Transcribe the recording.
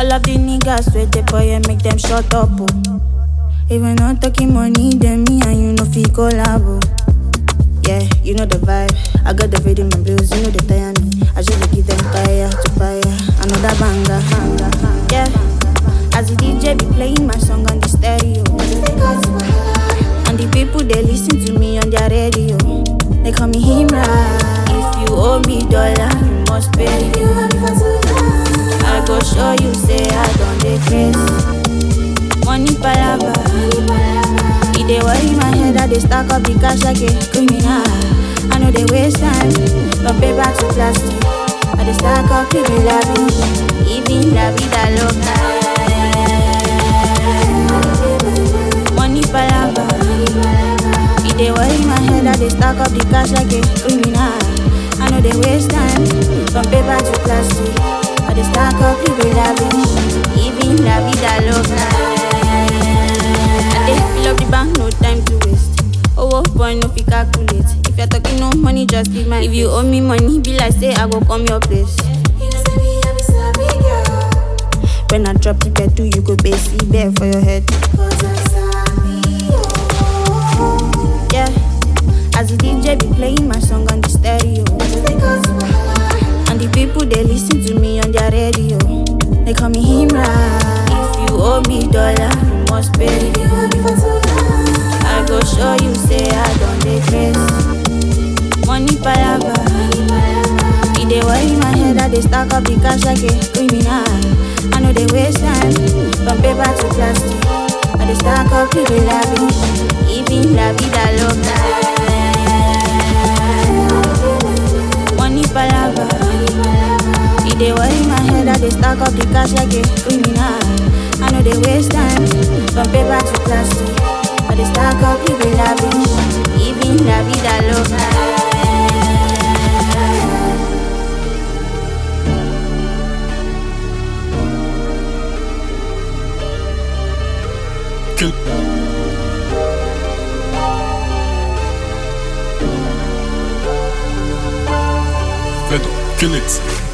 All of the niggas with the boy and make them shut up. Oh. If we not talking money, then me and you no fit collab. Oh. Yeah, you know the vibe. I got the rhythm and blues, you know they tire me. I just give them fire to fire. Another banger, banger, yeah. As the DJ be playing my song on the stereo. And the people they listen to me on their radio. They call me Himra. If you owe me dollar, you must pay. I go show you, say I don't decrease. Money palava. It dey worry my head, I dey stack up the cash like a criminal. I know they waste time, from paper to plastic. I dey stack up the lavish, even la vida loca. Money palava. It dey worry my head, I dey stack up the cash like a criminal. I know they waste time, from paper to plastic. I dey stack up the lavish, even la vida loca. I dey fill up the bank, no time to waste. Oh, boy, no fit calculate. If you're talking no money, just leave my. If you owe me money, be like say I go come your place. When I drop the bed, do you go base bear for your head? Yeah, as the DJ be playing my song on the stereo. And the people they listen to me on their radio. They call me Himra. If you owe me dollar, you must pay. I go show you, say I don't decrease. Money palava. It dey worry my head, I dey stack up the cash like a criminal. I know they waste time, from paper to plastic. I dey stack up the lavish, even la vida loca. Money palava. It dey worry my head, I dey stack up the cash like a criminal. I know they waste time, from paper to plastic. I dey stack up the lavish, even la vida loca. Kill. Vedo, kill it.